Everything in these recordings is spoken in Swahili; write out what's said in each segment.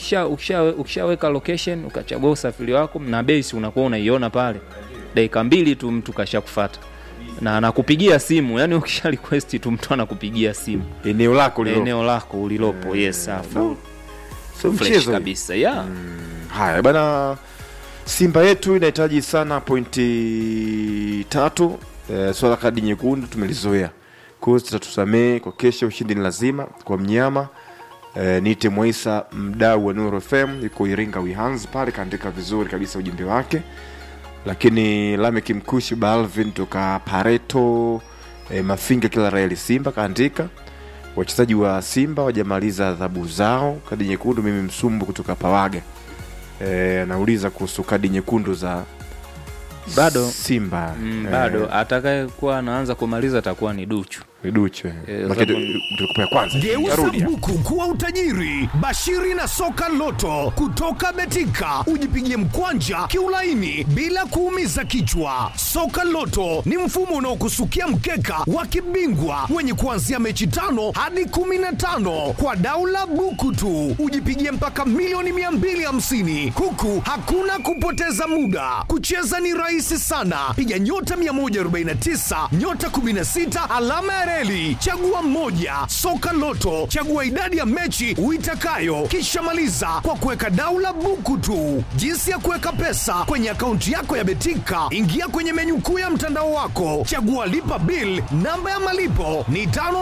ukisha ukisha ukishaweka location ukachagua usafiri wako na base unakuwa unaiona pale dakika mbili tu mtu kashakufata na anakupigia simu yani ukisha request tu mtu anakupigia simu eneo lako lilo eneo lako ulilopo yes afu sio fresh mchezo hii. kabisa yeah. haya bana simba yetu inahitaji sana pointi tatu e, swala kadi nyekundu tumelizoea kwao tutatusamehe kwa kesho ushindi ni lazima kwa mnyama e, nite mwaisa mdau wa nuru fm yuko iringa wihans pale kaandika vizuri kabisa ujumbe wake lakini lamek mkushi balvin toka pareto e, mafinga kila raeli simba kaandika wachezaji wa simba wajamaliza adhabu zao kadi nyekundu mimi msumbu kutoka pawaga Eh, anauliza kuhusu kadi nyekundu za Bado. simba mm, Eh, bado atakayekuwa anaanza kumaliza atakuwa ni duchu viduchwe Eh, Maki- sababu- tulikupa ya kwanza Geuza Yarudi. buku kuwa utajiri. Bashiri na soka loto kutoka Betika, ujipigie mkwanja kiulaini bila kuumiza kichwa. Soka loto ni mfumo unaokusukia mkeka wa kibingwa wenye kuanzia mechi tano hadi kumi na tano kwa daula buku tu, ujipigie mpaka milioni 250 huku hakuna kupoteza muda. Kucheza ni rahisi sana, piga nyota 149 nyota 16 alama ya reli, chagua moja. Soka Loto, chagua idadi ya mechi uitakayo, kisha maliza kwa kuweka daula buku tu. Jinsi ya kuweka pesa kwenye akaunti yako ya Betika, ingia kwenye menyu kuu ya mtandao wako, chagua lipa bill. Namba ya malipo ni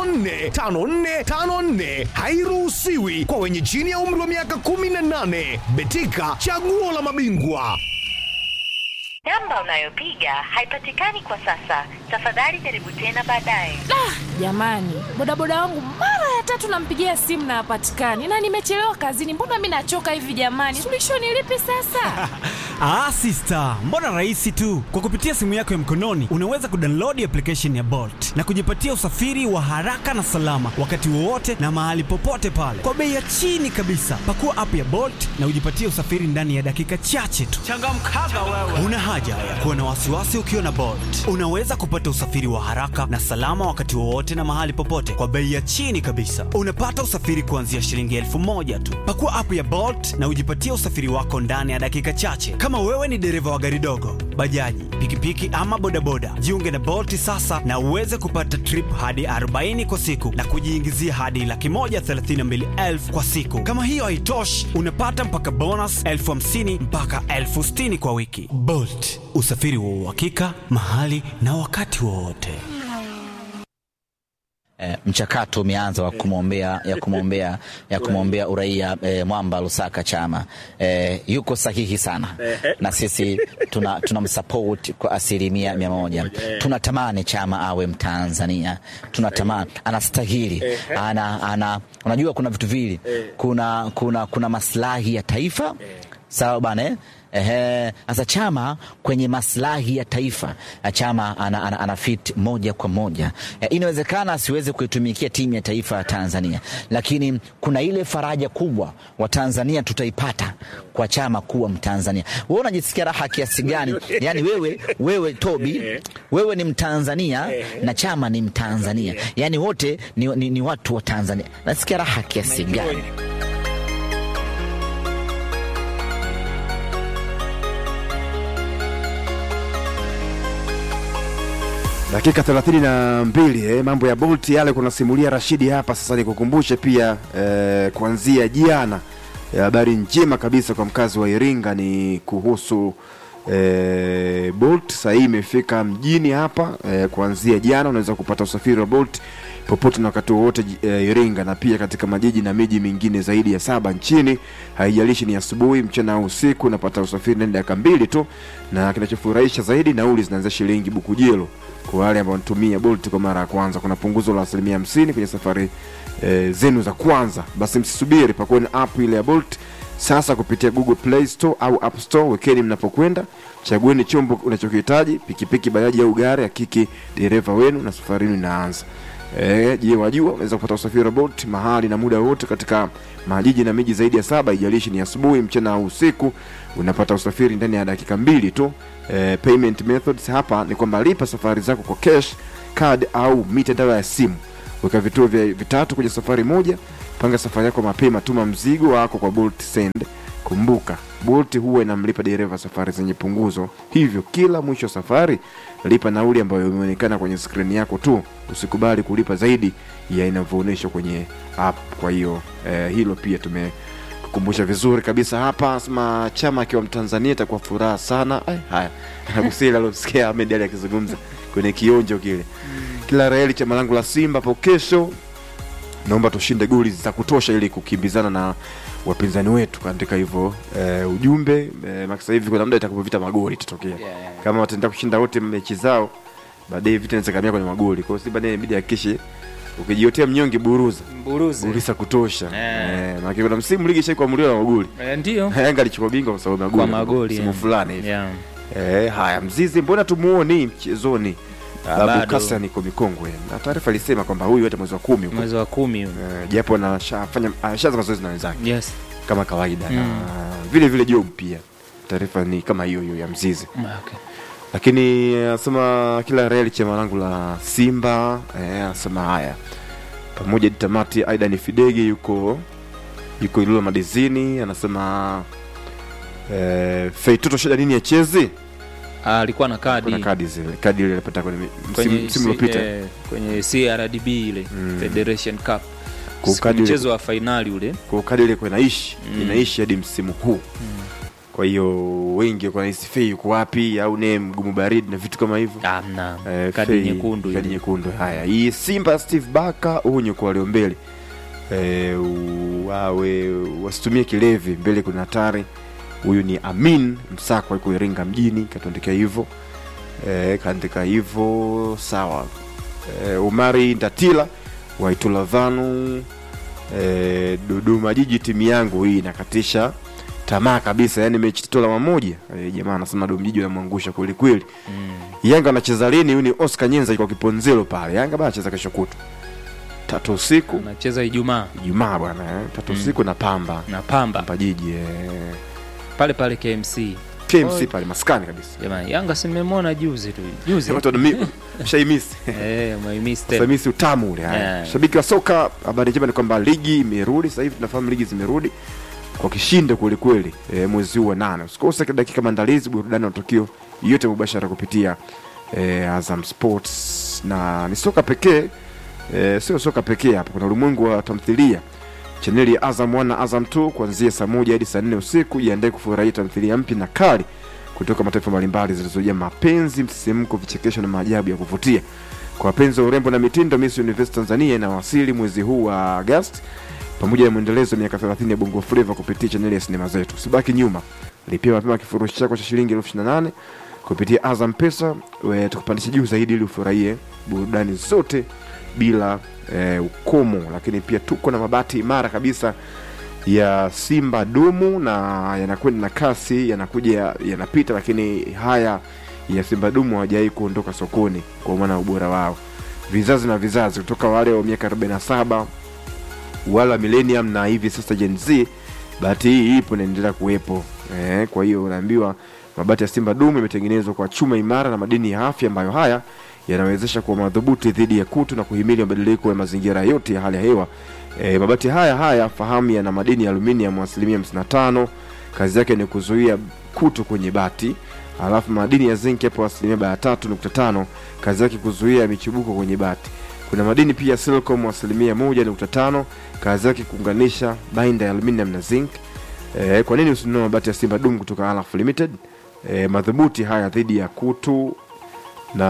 545454, hairuhusiwi kwa wenye chini ya umri wa miaka 18. Betika, chaguo la mabingwa. Namba unayopiga haipatikani kwa sasa. Tafadhali jaribu tena baadaye. jamani bodaboda wangu mara ya tatu nampigia simu na hapatikani na nimechelewa kazini mbona mi nachoka hivi jamani suluhisho ni lipi sasa Ah, sister, mbona rahisi tu. Kwa kupitia simu yako ya mkononi unaweza kudownload application ya Bolt na kujipatia usafiri wa haraka na salama wakati wowote na mahali popote pale kwa bei ya chini kabisa. Pakua app ya Bolt na ujipatie usafiri ndani ya dakika chache tu. Changamkaga wewe. Una haja ya kuwa na wasiwasi ukiwa na Bolt. Unaweza kupata usafiri wa haraka na salama wakati wowote na mahali popote kwa bei ya chini kabisa. Unapata usafiri kuanzia shilingi elfu moja tu. Pakua app ya Bolt na ujipatie usafiri wako ndani ya dakika chache. Kama wewe ni dereva wa gari dogo, bajaji, pikipiki ama bodaboda, jiunge na Bolt sasa na uweze kupata trip hadi 40 kwa siku na kujiingizia hadi laki moja thelathini na mbili elfu kwa siku. Kama hiyo haitoshi, unapata mpaka bonus elfu hamsini mpaka elfu sitini kwa wiki. Bolt, usafiri wa uhakika mahali na wakati wowote. Eh, mchakato umeanza wa kumwombea ya kumwombea ya kumwombea uraia eh, Mwamba Lusaka Chama eh, yuko sahihi sana na sisi tuna tunamsupport kwa asilimia mia moja. Tunatamani Chama awe Mtanzania, tunatamani anastahili, ana, ana, unajua kuna vitu vili, kuna, kuna, kuna maslahi ya taifa sawa bana eh? Ehe, sasa Chama kwenye maslahi ya taifa eh, Chama ana, ana, ana fit moja kwa moja eh, inawezekana asiweze kuitumikia timu ya taifa ya Tanzania, lakini kuna ile faraja kubwa wa Tanzania tutaipata kwa Chama kuwa Mtanzania. Wewe unajisikia raha kiasi gani? Yani wewe, wewe Tobi, wewe ni Mtanzania na Chama ni Mtanzania, yani wote ni, ni, ni watu wa Tanzania. Nasikia raha kiasi gani? dakika 32 eh, mambo ya bolt yale kunasimulia rashidi hapa sasa nikukumbushe pia eh, kuanzia jana eh, habari njema kabisa kwa mkazi wa iringa ni kuhusu eh, bolt sahii imefika mjini hapa eh, kuanzia jana unaweza kupata usafiri wa bolt popote na wakati wowote ji- eh, iringa na pia katika majiji na miji mingine zaidi ya saba nchini haijalishi ni asubuhi mchana au usiku unapata usafiri ndani ya dakika mbili tu na kinachofurahisha zaidi nauli zinaanzia shilingi bukujelo kwa wale ambao wanatumia bolt kwa mara ya kwanza kuna punguzo la asilimia hamsini kwenye safari e, zenu za kwanza basi msisubiri pakueni app ile ya bolt sasa kupitia google play store au app store wekeni mnapokwenda chagueni chombo unachokihitaji pikipiki bajaji au gari hakiki dereva wenu na safari yenu inaanza Eh, je wajua unaweza kupata usafiri wa bolt mahali na muda wote katika majiji na miji zaidi ya saba ijalishi ni asubuhi mchana au usiku unapata usafiri ndani ya dakika mbili tu eh, payment methods hapa ni kwamba lipa safari zako kwa cash card au mitandao ya simu weka vituo vya vitatu kwenye safari moja panga safari yako mapema tuma mzigo wako kwa bolt send kumbuka bolt huwa inamlipa dereva safari zenye punguzo hivyo kila mwisho wa safari lipa nauli ambayo imeonekana kwenye skrini yako tu usikubali kulipa zaidi ya inavyoonyeshwa kwenye app kwa hiyo eh, hilo pia tume kukumbusha vizuri kabisa hapa sema chama akiwa mtanzania itakuwa furaha sana Ay, haya nagusia alosikia Ahmed Ali akizungumza kwenye kionjo kile kila raheli chama langu la simba hapo kesho naomba tushinde goli za kutosha ili kukimbizana na wapinzani wetu kaandika hivyo eh, ujumbe eh, maka sasa hivi kuna muda itakapovita magoli itatokea Yeah, yeah. kama wataenda kushinda wote mechi zao baadaye vita inaweza kamia kwenye magoli kwa hiyo simba naye inabidi hakikishe ukijiotea mnyonge buruza Mburuzi. goli za kutosha Eh. eh, maana kuna msimu ligi ishaikuamuliwa na magoli Eh, ndio Yanga alichukua bingwa kwa sababu ya magoli kwa magoli msimu yeah. fulani hivi yeah. eh, haya mzizi mbona tumuoni mchezoni Ah, babu bado. kasa niko mikongwe na taarifa ilisema kwamba huyu hata mwezi wa kumi huko mwezi wa kumi huu. Eh, japo anashafanya ashaanza mazoezi na wenzake yes kama kawaida Mm. na vile vile job pia taarifa ni kama hiyo hiyo ya mzizi okay. lakini eh, anasema kila reli chama langu la simba eh, anasema haya pamoja hadi tamati aidan fidege yuko yuko ilula madizini anasema eh, feitoto shida nini achezi Ah, alikuwa na kadi kuna kadi zile kadi ile alipata kwenye msimu kwenye, msimu si- uliopita eh, kwenye CRDB ile Mm. Federation Cup Kwa Siku kadi ile- mchezo wa fainali ule kwa kadi ile kwa inaishi Mm. inaishi hadi msimu huu kwa hiyo wengi kwa nahisi fei yuko wapi au ne mgumu baridi na vitu kama hivyo amna Eh, kadi Fei, nyekundu kadi ile. nyekundu haya hii simba steve baka unye kwa walio mbele eh, wawe wasitumie kilevi mbele kuna hatari huyu ni amin msako yuko iringa mjini katuandikia hivyo eh, kaandika hivyo sawa eh, umari ndatila waitula dhanu eh, dodoma jiji timu yangu hii inakatisha tamaa kabisa yani mechi tatu alama moja eh, jamaa anasema dodoma jiji wanamwangusha kweli kweli Mm. yanga anacheza lini huyu ni oscar nyenza kwa kiponzelo pale yanga bana anacheza kesho kutu tatu usiku anacheza Ijumaa ijumaa bwana eh, tatu Mm. usiku na pamba na Pamba pamba jiji eh, pale pale KMC kmc Oi. pale maskani kabisa jamani Yanga simemwona juzi tu juzi watu wanami- shaimisi eh mwaimisi tena Famisi utamu ule haya. Yeah. Shabiki wa soka, habari njema ni kwamba ligi imerudi sasa hivi, tunafahamu ligi zimerudi kwa kishindo kweli kweli e, mwezi huu wa nane. Usikose dakika maandalizi, burudani na matukio yote mubashara kupitia e, Azam Sports, na ni soka pekee e, sio soka pekee hapa, kuna ulimwengu wa tamthilia chaneli ya Azam 1 na Azam 2 kuanzia saa moja hadi saa nne usiku. Jiandae kufurahia tamthilia mpya na kali kutoka mataifa mbalimbali zilizojaa mapenzi, msisimko, vichekesho na maajabu ya kuvutia. Kwa wapenzi wa urembo na mitindo, Miss Universe Tanzania inawasili mwezi huu wa Agosti pamoja na mwendelezo wa miaka 30 ya Bongo Flava kupitia chaneli ya sinema zetu. Usibaki nyuma, lipia mapema kifurushi chako cha shilingi elfu ishirini na nane kupitia Azam Pesa, we- tukupandisha juu zaidi ili ufurahie burudani zote bila eh, ukomo. Lakini pia tuko na mabati imara kabisa ya Simba dumu na yanakwenda na kasi, yanakuja yanapita, lakini haya ya Simba dumu hawajawai kuondoka sokoni kwa maana ya ubora wao, vizazi na vizazi, kutoka wale wa miaka 47 wale wa millennium na hivi sasa Gen Z, bahati hii ipo inaendelea kuwepo eh. Kwa hiyo unaambiwa mabati ya Simba dumu imetengenezwa kwa chuma imara na madini ya afya ambayo haya yanawezesha kuwa madhubuti dhidi ya kutu na kuhimili mabadiliko ya mazingira yote ya hali ya hewa. E, mabati haya haya fahamu yana madini ya aluminium asilimia 55. Kazi yake ni kuzuia kutu kwenye bati. Alafu madini ya zinc yapo asilimia 3.5. Kazi yake kuzuia michubuko kwenye bati. Kuna madini pia ya silicon asilimia 1.5. Kazi yake kuunganisha bainda ya aluminium na zinc. E, kwa nini usinunue mabati ya Simba Dum kutoka Alaf Limited? E, madhubuti haya dhidi ya kutu na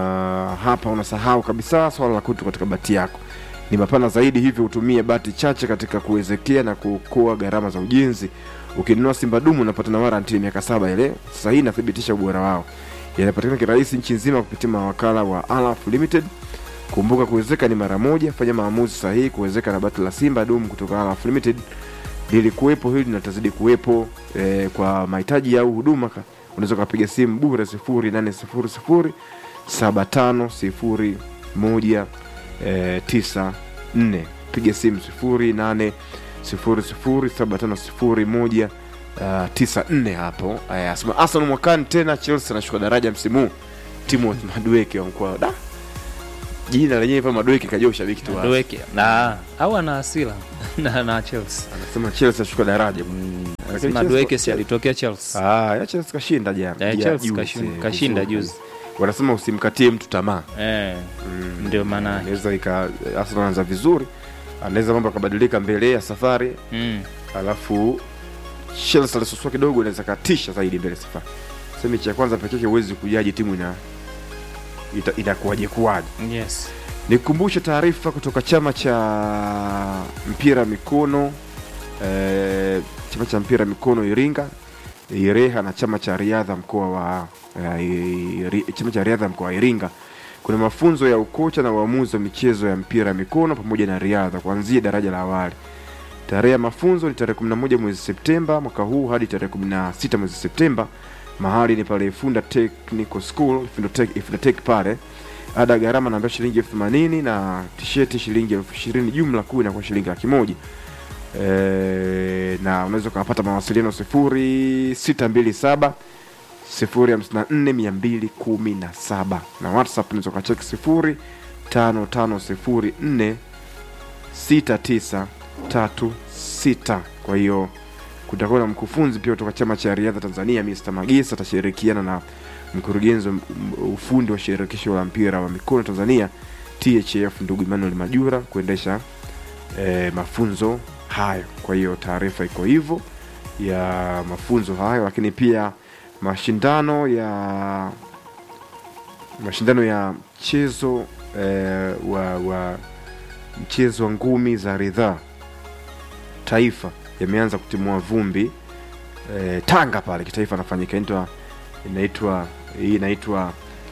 hapa unasahau kabisa swala la kutu katika bati yako ni mapana zaidi hivyo hutumia bati chache katika kuwezekea na kuokoa gharama za ujenzi ukinunua simba dumu unapata na waranti ya miaka saba ile sasa hii inathibitisha ubora wao yanapatikana kirahisi nchi nzima kupitia mawakala wa Alaf Limited kumbuka kuwezeka ni mara moja fanya maamuzi sahihi kuwezeka na bati la simba dumu kutoka Alaf Limited lilikuwepo hili na litazidi kuwepo eh, kwa mahitaji au huduma ka- unaweza ukapiga simu bure sifuri nane sifuri sifuri saba tano sifuri moja eh, tisa nne piga simu sifuri nane sifuri sifuri saba tano sifuri moja uh, tisa nne hapo Eh, asema Arsenal mwakani tena Chelsea anashuka daraja msimu huu Timothy Madueke wa mkoa da jina lenyewe pa Madueke kajua ushabiki tu wazi. Madueke na au ana hasira na na Chelsea anasema Chelsea ashuka daraja bwana. Lakini Madueke Chelsea- si alitokea Chelsea Ah, ya Chelsea kashinda jana. Ya Ja- Chelsea juzi, kashin- eh, kashinda vizuri. juzi. Wanasema usimkatie mtu tamaa. eh, ndio maana yake. Anaweza ika Arsenal anaanza vizuri. Anaweza mambo akabadilika mbele ya safari, mm. alafu Chelsea alisosua kidogo inaweza katisha zaidi mbele ya safari. Sasa mechi ya kwanza pekee yake huwezi kujaji timu ina ita- inakuwaje kuwaje. yes Nikukumbushe taarifa kutoka chama cha mpira mikono eh, chama cha mpira mikono Iringa Ireha na chama cha riadha mkoa wa eh, Iri- chama cha riadha mkoa wa Iringa. Kuna mafunzo ya ukocha na uamuzi wa michezo ya mpira mikono pamoja na riadha kuanzia daraja la awali. Tarehe ya mafunzo ni tarehe 11 mwezi Septemba mwaka huu hadi tarehe 16 mwezi Septemba. Mahali ni pale Ifunda Technical School, Ifunda Tech, Ifunda Tech pale ada ya gharama naambia shilingi elfu themanini na tisheti shilingi elfu ishirini jumla kuu inakuwa shilingi laki moja e, na unaweza ukawapata mawasiliano sifuri sita mbili saba sifuri hamsini na nne mia mbili kumi na saba na whatsapp unaweza ukacheki sifuri tano tano sifuri nne sita tisa tatu sita kwa hiyo kutakuwa na mkufunzi pia kutoka chama cha riadha tanzania mr magisa atashirikiana na mkurugenzi wa m- ufundi wa shirikisho la mpira wa mikono tanzania thf ndugu emmanuel majura kuendesha eh, mafunzo hayo kwa hiyo taarifa iko hivyo ya mafunzo hayo lakini pia mashindano ya mashindano ya mchezo eh, wa, wa mchezo wa ngumi za ridhaa taifa yameanza kutimua vumbi e, Tanga pale kitaifa anafanyika inaitwa inaitwa hii inaitwa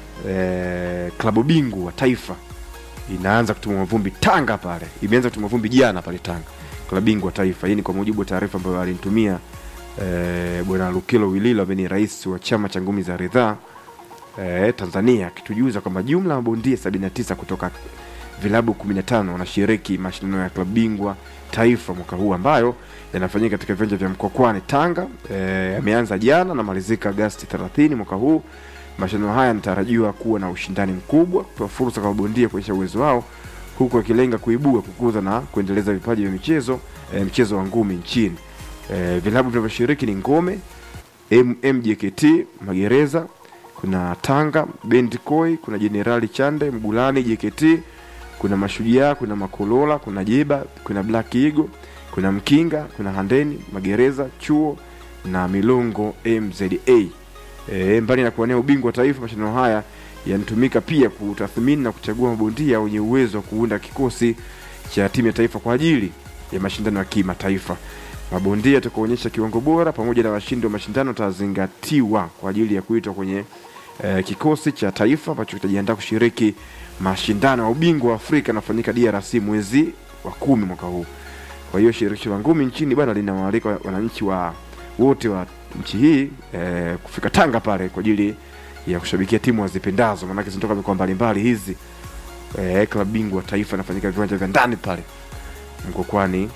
e, klabu bingwa taifa inaanza kutimua vumbi Tanga pale, imeanza kutimua vumbi jana pale Tanga, klabu bingwa taifa. Hii ni kwa mujibu wa taarifa ambayo alinitumia e, bwana Lukilo Wililo ambaye ni rais wa chama cha ngumi za ridhaa e, Tanzania akitujuza kwamba jumla ya mabondia 79 kutoka vilabu 15 wanashiriki mashindano ya klabu bingwa taifa mwaka huu ambayo yanafanyika katika viwanja vya Mkokwani Tanga. E, yameanza jana na malizika Agosti 30 mwaka huu. Mashindano haya yanatarajiwa kuwa na ushindani mkubwa, kutoa fursa kwa mabondia kuonyesha uwezo wao, huku akilenga kuibua, kukuza na kuendeleza vipaji vya michezo e, mchezo wa ngumi nchini. E, vilabu vinavyoshiriki ni Ngome, M- MJKT, Magereza, kuna Tanga, Bendikoi, kuna Jenerali Chande, Mgulani JKT, kuna Mashujaa, kuna Makolola, kuna Jeba, kuna Black Eagle, kuna Mkinga, kuna Handeni, Magereza, Chuo na Milongo MZA. E, mbali na kuwania ubingwa wa taifa, mashindano haya yanatumika pia kutathmini na kuchagua mabondia wenye uwezo wa kuunda kikosi cha timu ya taifa kwa ajili ya mashindano ya kimataifa. Mabondia watakaoonyesha kiwango bora pamoja na washindi wa mashindano watazingatiwa kwa ajili ya kuitwa kwenye eh, kikosi cha taifa ambacho kitajiandaa kushiriki mashindano ya ubingwa wa Afrika yanafanyika DRC mwezi wa kumi mwaka huu. Kwa hiyo shirikisho la ngumi nchini bwana linawaalika wananchi wa wote wa nchi hii eh, kufika Tanga pale kwa ajili ya kushabikia timu wazipendazo, maanake zinatoka mikoa mbalimbali hizi. Eh, klabu bingwa taifa inafanyika viwanja vya ndani pale Mkokwani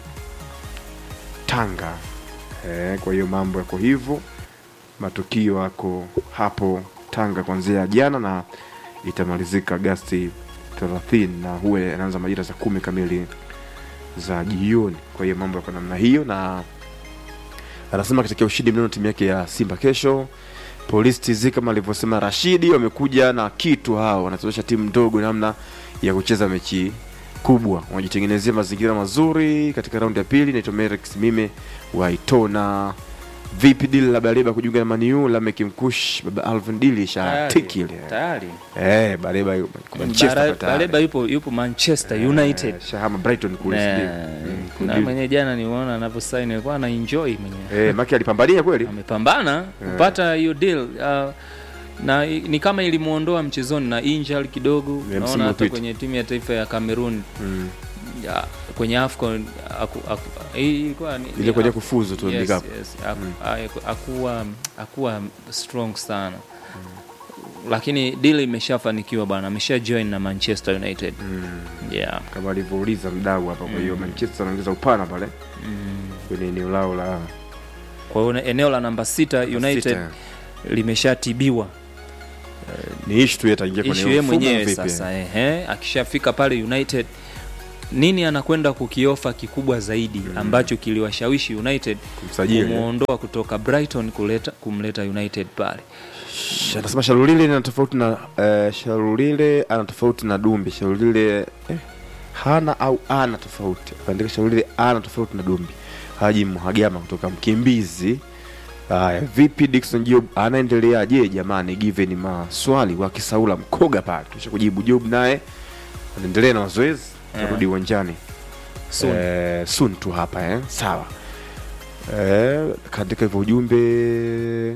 Tanga. Eh, kwa hiyo mambo yako hivyo, matukio yako hapo Tanga kuanzia jana na itamalizika Agasti 30 na huwa yanaanza majira saa kumi kamili za jioni. Kwa hiyo mambo yako namna hiyo, na anasema katika ushindi mnono timu yake ya Simba kesho. Polisi TZ kama alivyosema Rashidi, wamekuja na kitu hao, wanachezesha timu ndogo namna ya kucheza mechi kubwa, wanajitengenezea mazingira mazuri katika raundi ya pili. Naitwa Merex Mime wa Itona. Vipi dili la Baleba kujiunga na Maniu? Lamek Mkush, baba Alvin dili ishatiki ile tayari eh, Baleba yuko Manchester Bara- kwa tayari. Baleba yupo yupo Manchester United Eh, shahama Brighton kule Na- sijui. Mm, na kudili. mwenye jana nimeona anavyosaini alikuwa ana enjoy mwenyewe Eh, Maki alipambania kweli amepambana kupata hiyo deal uh, na i- ni kama ilimuondoa mchezoni na injury kidogo msimu naona hata uliopita. kwenye timu ya taifa ya Cameroon Mm. ya, kwenye AFCON aku, aku, hii ilikuwa ni, ile ni kwenye Af- kufuzu tu yes, World Cup. yes, aku, aku- akuwa akuwa strong sana lakini deal imeshafanikiwa bwana amesha join na Manchester United yeah kama alivyouliza mdau hapa. Kwa hiyo Manchester anaongeza upana pale kwenye eneo lao la kwa hiyo eneo la namba sita United sita. limeshatibiwa Eh, ni ishu tu yataingia kwenye ishu yeye mfumo mwenyewe vipi? sasa ehe, akishafika pale United nini anakwenda kukiofa kikubwa zaidi ambacho kiliwashawishi United Kumsajili, kumuondoa kutoka Brighton kuleta kumleta United pale. Sh- anasema Shalulile ana tofauti na eh, Shalulile ana tofauti na Dumbi. Shalulile eh, hana au ana tofauti. Akaandika Shalulile ana tofauti na Dumbi. Haji Mhagama kutoka Mkimbizi. Haya, vipi Dickson Job anaendeleaje jamani, given maswali wa Kisaula Mkoga pale. Kisha kujibu Job naye anaendelea na mazoezi, tarudi uwanjani Soon. Eh, soon tu hapa eh. Sawa. Eh, kaandika hivyo ujumbe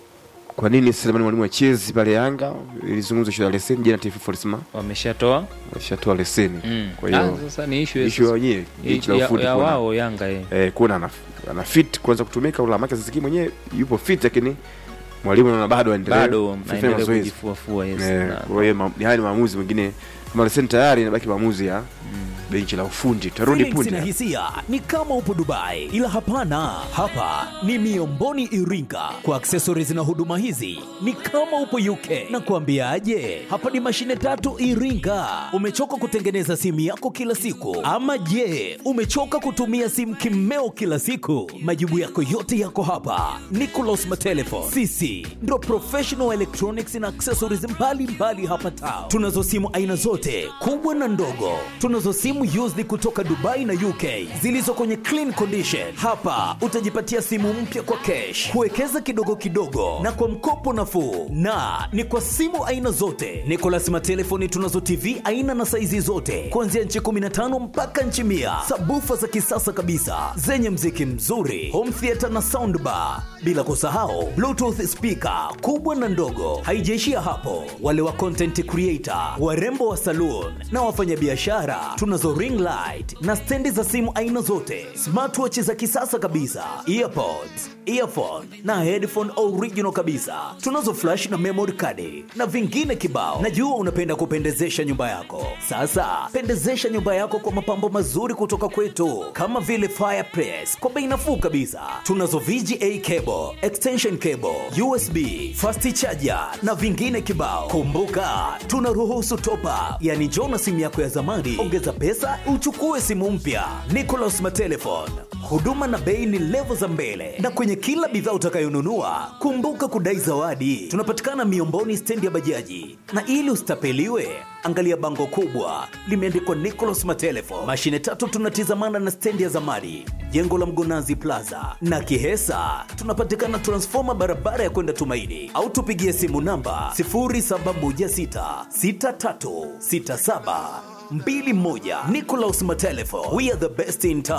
kwa nini Selemani mwalimu achezi pale Yanga ilizungumzwa ishu ya leseni jana, TFF walisema Wameshatoa washatoa leseni. mm. Kwa hiyo ah, sasa ni issue ishu ya wenyewe ya, ya ufundi ya kuona- wao Yanga eh. eh, kuona ana, ana fit kuanza kutumika ula make sasa mwenyewe yupo fit, lakini mwalimu anaona bado aendelee bado kufanya naendelea mazoezi. kujifuafua yes. Eh, na- kwa hiyo ma- haya ni maamuzi mengine kama leseni tayari, inabaki maamuzi ya benchi la ufundi. Tutarudi Feelings na punde. hisia ni kama upo Dubai, ila hapana, hapa ni Miomboni Iringa. Kwa accessories na huduma hizi ni kama upo UK. Na kuambiaje, hapa ni mashine tatu Iringa. Umechoka kutengeneza simu yako kila siku, ama je, umechoka kutumia simu kimeo kila siku? Majibu yako yote yako hapa. Nicolas Matelefon, sisi ndo professional electronics na accessories mbalimbali mbali hapa town. Tunazo simu aina zote kubwa na ndogo. Tunazo simu used kutoka Dubai na UK zilizo kwenye clean condition. Hapa utajipatia simu mpya kwa cash, kuwekeza kidogo kidogo na kwa mkopo nafuu, na ni kwa simu aina zote. Nicolas Matelefoni tunazo TV aina na saizi zote kuanzia nchi 15 mpaka nchi mia, sabufa za kisasa kabisa zenye mziki mzuri, home theater na soundbar, bila kusahau bluetooth speaker kubwa na ndogo. Haijaishia hapo, wale wa content creator, warembo wa saloon na wafanyabiashara, tunazo ring light na stendi za simu aina zote, smartwatch za kisasa kabisa, earpods, earphone na headphone original kabisa. Tunazo flash na memory card na vingine kibao. Najua unapenda kupendezesha nyumba yako. Sasa pendezesha nyumba yako kwa mapambo mazuri kutoka kwetu, kama vile fireplace kwa bei nafuu kabisa. Tunazo VGA cable, extension cable, USB, fast charger na vingine kibao. Kumbuka, tunaruhusu top up, yani njoo na simu yako ya zamani, ongeza pesa uchukue simu mpya. Nicolas Matelefon, huduma na bei ni levo za mbele, na kwenye kila bidhaa utakayonunua kumbuka kudai zawadi. Tunapatikana Miomboni, stendi ya bajaji, na ili usitapeliwe angalia bango kubwa limeandikwa Nicolas Matelefon. Mashine tatu tunatizamana na stendi ya zamani, jengo la Mgonazi Plaza na Kihesa. Tunapatikana transfoma barabara ya kwenda Tumaini, au tupigie simu namba 0716636721. Nicolas Matelefon, we are the best in town.